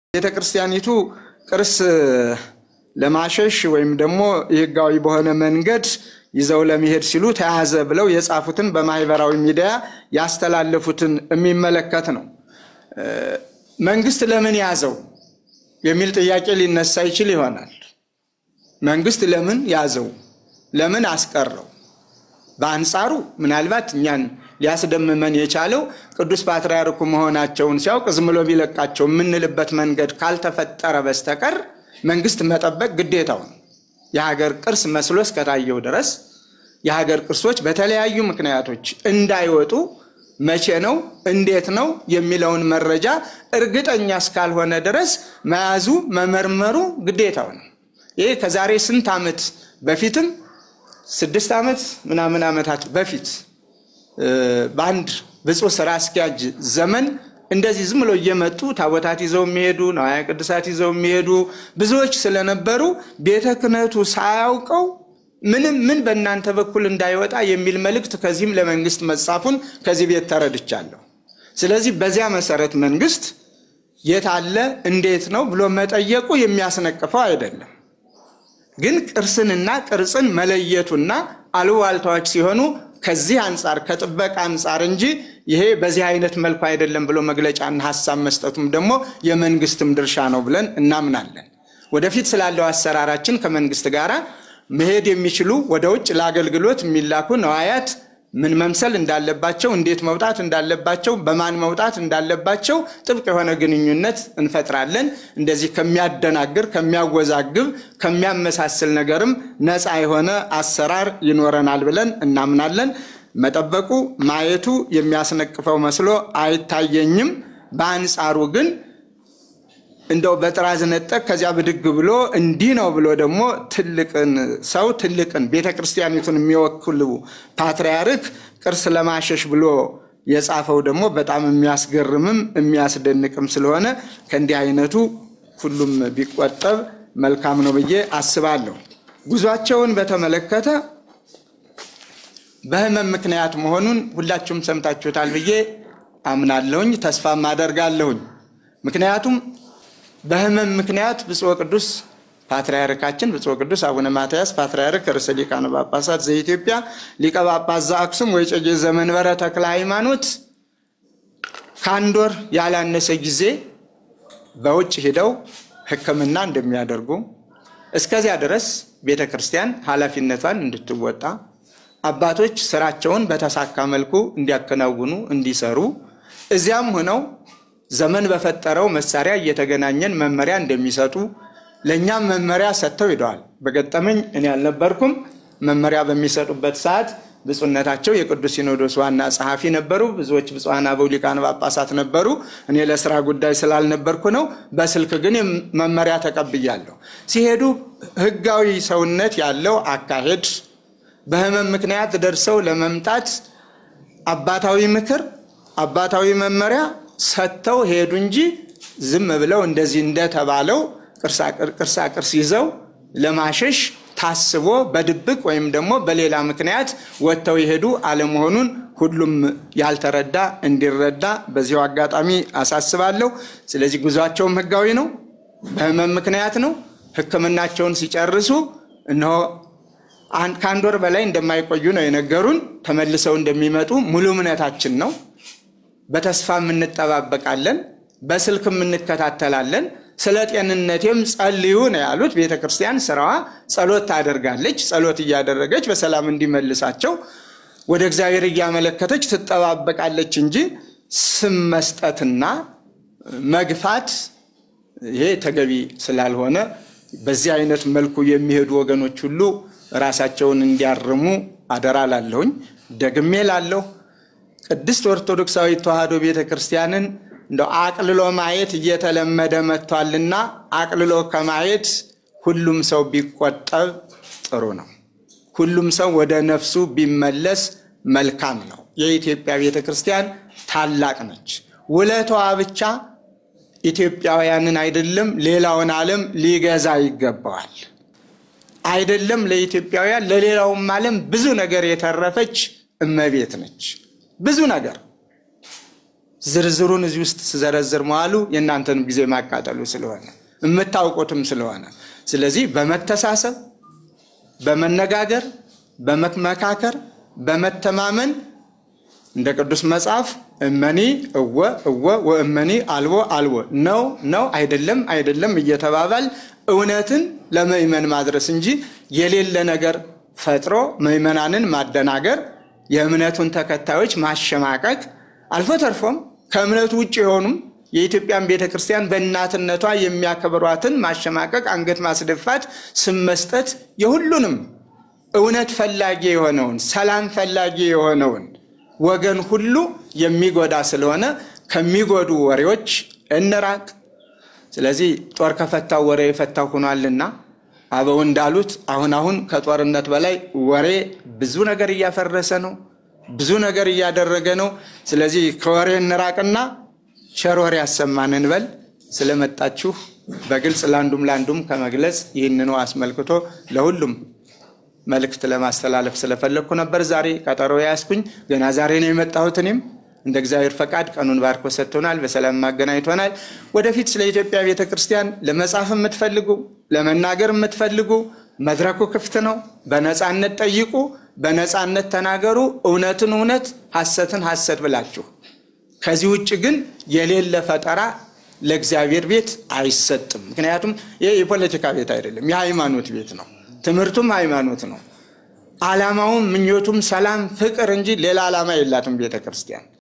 ቤተ ክርስቲያኒቱ ቅርስ ለማሸሽ ወይም ደግሞ ህጋዊ በሆነ መንገድ ይዘው ለመሄድ ሲሉ ተያዘ ብለው የጻፉትን በማህበራዊ ሚዲያ ያስተላለፉትን የሚመለከት ነው። መንግስት ለምን ያዘው የሚል ጥያቄ ሊነሳ ይችል ይሆናል። መንግስት ለምን ያዘው? ለምን አስቀረው? በአንጻሩ ምናልባት እኛን ሊያስደምመን የቻለው ቅዱስ ፓትርያርኩ መሆናቸውን ሲያውቅ ዝም ብሎ ቢለቃቸው የምንልበት መንገድ ካልተፈጠረ በስተቀር መንግስት መጠበቅ ግዴታው ነው። የሀገር ቅርስ መስሎ እስከታየው ድረስ የሀገር ቅርሶች በተለያዩ ምክንያቶች እንዳይወጡ መቼ ነው እንዴት ነው የሚለውን መረጃ እርግጠኛ እስካልሆነ ድረስ መያዙ መመርመሩ ግዴታው ነው። ይህ ከዛሬ ስንት ዓመት በፊትም ስድስት ዓመት ምናምን ዓመታት በፊት በአንድ ብፁዕ ስራ አስኪያጅ ዘመን እንደዚህ ዝም ብሎ እየመጡ ታቦታት ይዘው የሚሄዱ ነዋያ ቅዱሳት ይዘው የሚሄዱ ብዙዎች ስለነበሩ ቤተ ክህነቱ ሳያውቀው ምንም ምን በእናንተ በኩል እንዳይወጣ የሚል መልእክት ከዚህም ለመንግስት መጻፉን ከዚህ ቤት ተረድቻለሁ። ስለዚህ በዚያ መሰረት መንግስት የት አለ እንዴት ነው ብሎ መጠየቁ የሚያስነቅፈው አይደለም። ግን ቅርስንና ቅርጽን መለየቱና አሉባልታዎች ሲሆኑ ከዚህ አንጻር ከጥበቃ አንጻር እንጂ ይሄ በዚህ አይነት መልኩ አይደለም ብሎ መግለጫና ሀሳብ መስጠቱም ደግሞ የመንግስትም ድርሻ ነው ብለን እናምናለን። ወደፊት ስላለው አሰራራችን ከመንግስት ጋር መሄድ የሚችሉ ወደ ውጭ ለአገልግሎት የሚላኩ ነዋያት ምን መምሰል እንዳለባቸው፣ እንዴት መውጣት እንዳለባቸው፣ በማን መውጣት እንዳለባቸው ጥብቅ የሆነ ግንኙነት እንፈጥራለን። እንደዚህ ከሚያደናግር፣ ከሚያወዛግብ፣ ከሚያመሳስል ነገርም ነፃ የሆነ አሰራር ይኖረናል ብለን እናምናለን። መጠበቁ ማየቱ የሚያስነቅፈው መስሎ አይታየኝም። በአንጻሩ ግን እንደው በጥራዝ ነጠቅ ከዚያ ብድግ ብሎ እንዲህ ነው ብሎ ደግሞ ትልቅን ሰው ትልቅን ቤተ ክርስቲያኒቱን የሚወክሉ ፓትርያርክ ቅርስ ለማሸሽ ብሎ የጻፈው ደግሞ በጣም የሚያስገርምም የሚያስደንቅም ስለሆነ ከእንዲህ አይነቱ ሁሉም ቢቆጠብ መልካም ነው ብዬ አስባለሁ። ጉዟቸውን በተመለከተ በሕመም ምክንያት መሆኑን ሁላችሁም ሰምታችሁታል ብዬ አምናለሁኝ፣ ተስፋም አደርጋለሁኝ። ምክንያቱም በሕመም ምክንያት ብፁዕ ቅዱስ ፓትርያርካችን ብፁዕ ቅዱስ አቡነ ማትያስ ፓትርያርክ ርዕሰ ሊቃነ ጳጳሳት ዘኢትዮጵያ ሊቀ ጳጳስ ዘአክሱም ወዕጨጌ ዘመንበረ ተክለ ሃይማኖት ከአንድ ወር ያላነሰ ጊዜ በውጭ ሂደው ሕክምና እንደሚያደርጉ እስከዚያ ድረስ ቤተ ክርስቲያን ኃላፊነቷን እንድትወጣ አባቶች ስራቸውን በተሳካ መልኩ እንዲያከናውኑ እንዲሰሩ እዚያም ሆነው ዘመን በፈጠረው መሳሪያ እየተገናኘን መመሪያ እንደሚሰጡ ለእኛም መመሪያ ሰጥተው ሂደዋል። በገጠመኝ እኔ አልነበርኩም። መመሪያ በሚሰጡበት ሰዓት ብፁዕነታቸው የቅዱስ ሲኖዶስ ዋና ጸሐፊ ነበሩ። ብዙዎች ብፁዓን አበው ሊቃነ ጳጳሳት ነበሩ። እኔ ለስራ ጉዳይ ስላልነበርኩ ነው። በስልክ ግን መመሪያ ተቀብያለሁ። ሲሄዱ ህጋዊ ሰውነት ያለው አካሄድ በህመም ምክንያት ደርሰው ለመምጣት አባታዊ ምክር፣ አባታዊ መመሪያ ሰጥተው ሄዱ እንጂ ዝም ብለው እንደዚህ እንደተባለው ቅርሳ ቅርስ ይዘው ለማሸሽ ታስቦ በድብቅ ወይም ደግሞ በሌላ ምክንያት ወጥተው የሄዱ አለመሆኑን ሁሉም ያልተረዳ እንዲረዳ በዚሁ አጋጣሚ አሳስባለሁ። ስለዚህ ጉዟቸውም ህጋዊ ነው፣ በህመም ምክንያት ነው። ሕክምናቸውን ሲጨርሱ እነሆ ከአንድ ወር በላይ እንደማይቆዩ ነው የነገሩን። ተመልሰው እንደሚመጡ ሙሉ እምነታችን ነው። በተስፋም እንጠባበቃለን፣ በስልክም እንከታተላለን። ስለ ጤንነቴም ጸልዩ ነው ያሉት። ቤተ ክርስቲያን ስራዋ ጸሎት ታደርጋለች። ጸሎት እያደረገች በሰላም እንዲመልሳቸው ወደ እግዚአብሔር እያመለከተች ትጠባበቃለች እንጂ ስም መስጠትና መግፋት ይሄ ተገቢ ስላልሆነ በዚህ አይነት መልኩ የሚሄዱ ወገኖች ሁሉ ራሳቸውን እንዲያርሙ አደራ ላለሁኝ። ደግሜ ላለሁ ቅድስት ኦርቶዶክሳዊት ተዋሕዶ ቤተ ክርስቲያንን እንደ አቅልሎ ማየት እየተለመደ መጥቷልና አቅልሎ ከማየት ሁሉም ሰው ቢቆጠብ ጥሩ ነው። ሁሉም ሰው ወደ ነፍሱ ቢመለስ መልካም ነው። የኢትዮጵያ ቤተ ክርስቲያን ታላቅ ነች። ውለታዋ ብቻ ኢትዮጵያውያንን አይደለም ሌላውን ዓለም ሊገዛ ይገባዋል። አይደለም ለኢትዮጵያውያን ለሌላውም ዓለም ብዙ ነገር የተረፈች እመቤት ነች። ብዙ ነገር ዝርዝሩን እዚህ ውስጥ ስዘረዝር መዋሉ የእናንተንም ጊዜ ማቃጠሉ ስለሆነ የምታውቁትም ስለሆነ ስለዚህ በመተሳሰብ በመነጋገር በመመካከር በመተማመን እንደ ቅዱስ መጽሐፍ እመኒ እወ እወ ወእመኒ አልቦ አልቦ ነው ነው አይደለም አይደለም እየተባባል እውነትን ለምእመን ማድረስ እንጂ የሌለ ነገር ፈጥሮ ምእመናንን ማደናገር፣ የእምነቱን ተከታዮች ማሸማቀቅ፣ አልፎ ተርፎም ከእምነቱ ውጭ የሆኑም የኢትዮጵያን ቤተ ክርስቲያን በእናትነቷ የሚያከብሯትን ማሸማቀቅ፣ አንገት ማስደፋት፣ ስም መስጠት የሁሉንም እውነት ፈላጊ የሆነውን ሰላም ፈላጊ የሆነውን ወገን ሁሉ የሚጎዳ ስለሆነ ከሚጎዱ ወሬዎች እንራቅ። ስለዚህ ጦር ከፈታው ወሬ የፈታው ሆኗልና አበው እንዳሉት አሁን አሁን ከጦርነት በላይ ወሬ ብዙ ነገር እያፈረሰ ነው፣ ብዙ ነገር እያደረገ ነው። ስለዚህ ከወሬ እንራቅና ቸር ወሬ ያሰማን እንበል። ስለመጣችሁ በግልጽ ለአንዱም ለአንዱም ከመግለጽ ይህንኑ አስመልክቶ ለሁሉም መልእክት ለማስተላለፍ ስለፈለግኩ ነበር ዛሬ ቀጠሮ ያስኩኝ። ገና ዛሬ ነው የመጣሁት። እኔም እንደ እግዚአብሔር ፈቃድ ቀኑን ባርኮ ሰጥቶናል፣ በሰላም ማገናኝቶናል። ወደፊት ስለ ኢትዮጵያ ቤተ ክርስቲያን ለመጻፍ የምትፈልጉ ለመናገር የምትፈልጉ መድረኩ ክፍት ነው። በነፃነት ጠይቁ፣ በነፃነት ተናገሩ። እውነትን እውነት፣ ሐሰትን ሐሰት ብላችሁ ከዚህ ውጭ ግን የሌለ ፈጠራ ለእግዚአብሔር ቤት አይሰጥም። ምክንያቱም ይህ የፖለቲካ ቤት አይደለም፣ የሃይማኖት ቤት ነው። ትምህርቱም ሃይማኖት ነው። ዓላማውም ምኞቱም ሰላም፣ ፍቅር እንጂ ሌላ ዓላማ የላትም ቤተ ክርስቲያን።